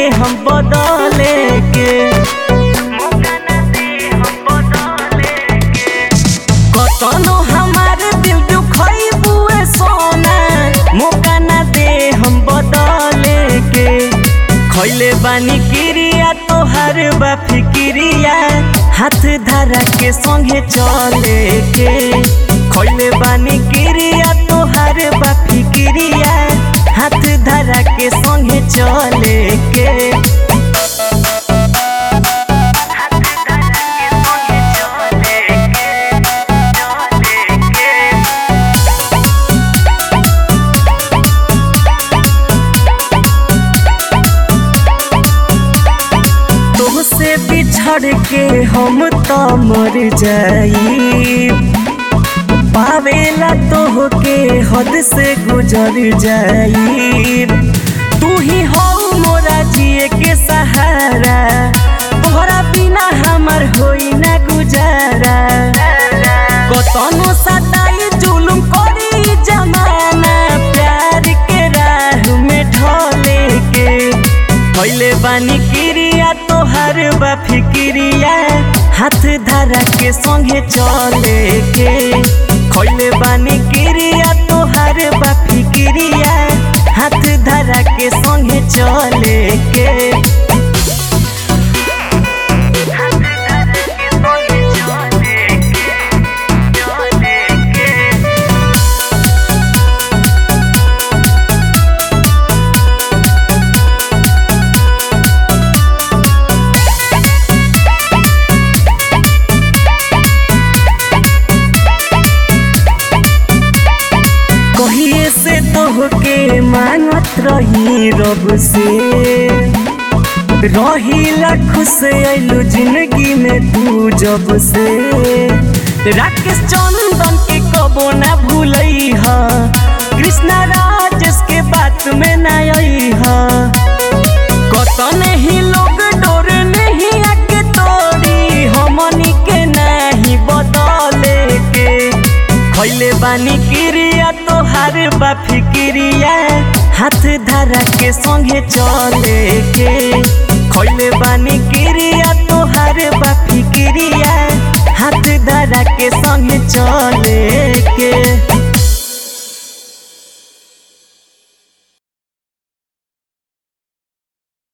हम बदले के मौका ना दे हम बदले के कतनो हमार दिल दुखई बुए सोना मौका ना दे हम बदले के खैले बानी क्रिया तोहर बा फिक्रिया हाथ धरा के संगे चले के खैले बानी क्रिया तोहर बा फिक्रिया हाथ धरा के संगे चले के हाथ धरा के संगे चले के चले के तोहसे बिछड़ के हम तो मर जाई पावेला तोहके हद से गुजर जाई तू ही हो मोरा जिए के सहारा तोहरा बिना हमर होई ना गुजारा कतनो सताई जुलुम करी जमाना प्यार के राह में ढले के पहले बानी क्रिया तोहर बा फिक्रिया हाथ धरा के संगे चले के खैले बानी क्रिया तोहर बा फिक्रिया हाथ धरा के संगे चले के हाथ धरा के संगे चले के चले के कहिए से तोहके मांगत रही रब से रही खुश अइलू जिंदगी में तू जब से राकेश चंदन के कबो ना भूलई ह कृष्णा राजेश के बात में ना आई ह कतन ही लोग डोर नहीं आके तोड़ी हमनी के नहीं बदले के खैले बानी क्रिया तोहार बा फिक्रिया हाथ धरा के संगे चले के खैले बानी क्रिया तोहार बा फिक्रिया हाथ धरा के संगे चले